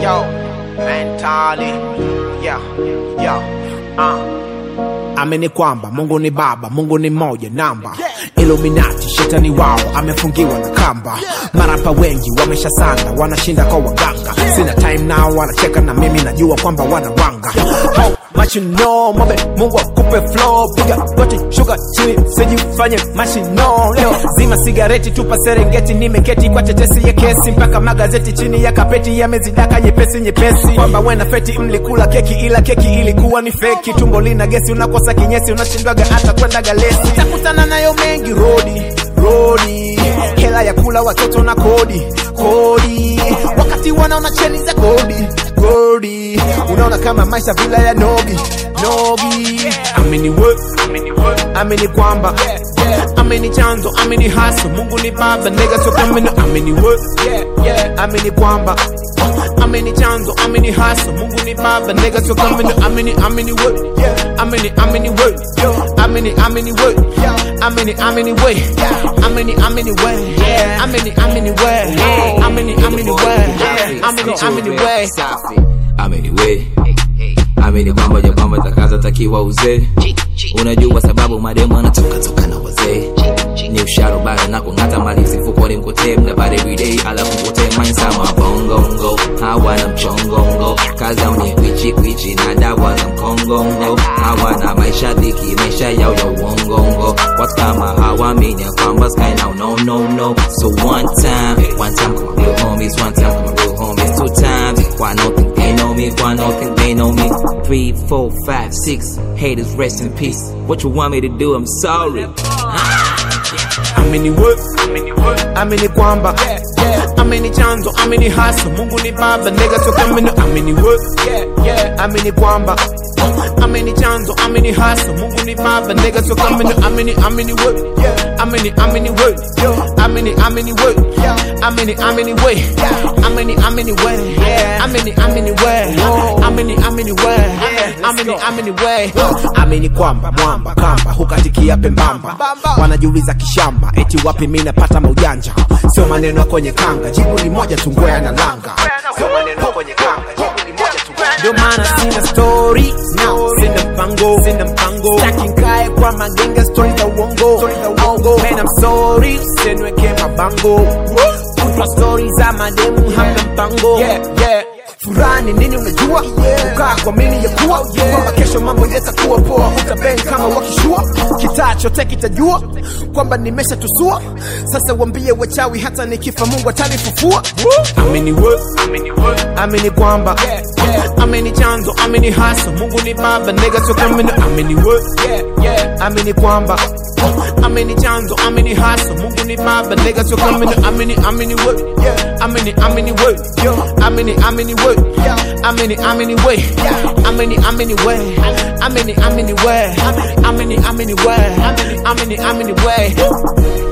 Yo, mentally, yeah, yeah, uh. Amini kwamba Mungu ni Baba, Mungu ni moja namba. Illuminati, shetani wao amefungiwa na kamba. Marapa wengi wameshasanda, wanashinda kwa waganga. Sina time nao, wanacheka na mimi, najua kwamba wanawanga. How much you know, mabe, Mungu akupe flow, piga goti, shuka chini, sijifanye mashino. Leo zima sigareti, tupa Serengeti, nimeketi kwa tetesi ya kesi, mpaka magazeti chini ya kapeti yamezidaka nyepesi nyepesi, kwamba wena feti mlikula keki, ila keki ilikuwa ni feki. Tumbo lina gesi, unakosa kinyesi, unashindwaga hata kwenda galesi. Takutana nayo mengi rodi rodi, hela ya kula watoto na kodi kodi, wakati wanaona cheni za kodi kodi, unaona kama maisha vila ya nogi nogi. Amini we, amini kwamba amini chanzo, amini haso, Mungu ni baba, nigga so kamino. Amini we, amini kwamba amini chanzo, amini haso, Mungu ni baba, nigga so kamino. Amini, amini we, amini, amini we, amini, amini we, amini, amini we, amini, amini we, amini, amini we, amini, amini we, amini, amini we. safi amini we amini kwamba ja kwamba takaza takiwa uzee unajua sababu mademu anatoka toka na wazee ni usharo bado na kung'ata mali msifukoni mkotee mnabari everyday alafu mkotee mainsama bongongo hawana mchongongo kazi au ni kwichi kwichi na dawa za mkongongo hawana maisha dhiki maisha yao ya uongongo watu kama hawamini ya kwamba sky now no no no so one time one time come on real homies one time come on real homies two times why no think they know me why no think they know me three four five six haters rest in peace what you want me to do i'm sorry amini we amini kwamba amini chanzo amini haso mungu ni baba nega so kamino amini we amini kwamba amini chanzo amini haso mungu ni baba nega so kamino amini amini we amini amini we amini amini we amini amini we amini amini we amini amini we amini amini we amini amini we amini kwamba mwamba kamba hukatikia pembamba wanajiuliza kishamba eti wapi mi napata maujanja sio maneno ya kwenye kanga jibu ni moja tu ngwea na langa sio maneno ya kwenye kanga jibu ni moja tu ndio maana sina story no sina mpango sina mpango staki nkae kwa magenge story za uongo story za uongo man I'm sorry usienweke mabango kutwa story za mademu hamna mpango yeah yeah furani nini unajua kukaa kwa mini ya kuwa kwamba kesho mambo yatakuwa poa utabeng kama wakishua kitaa chote kitajua kwamba nimeshatusua sasa wambie wachawi hata nikifa mungu atanifufua amini we amini kwamba amini chanzo amini haso mungu ni baba nega tokamino amini we amini kwamba amini chanzo amini haso mungu ni baba nega tokamino amini amini we amini amini we amini amini we amini amini we amini amini we amini amini we amini amini we amini amini we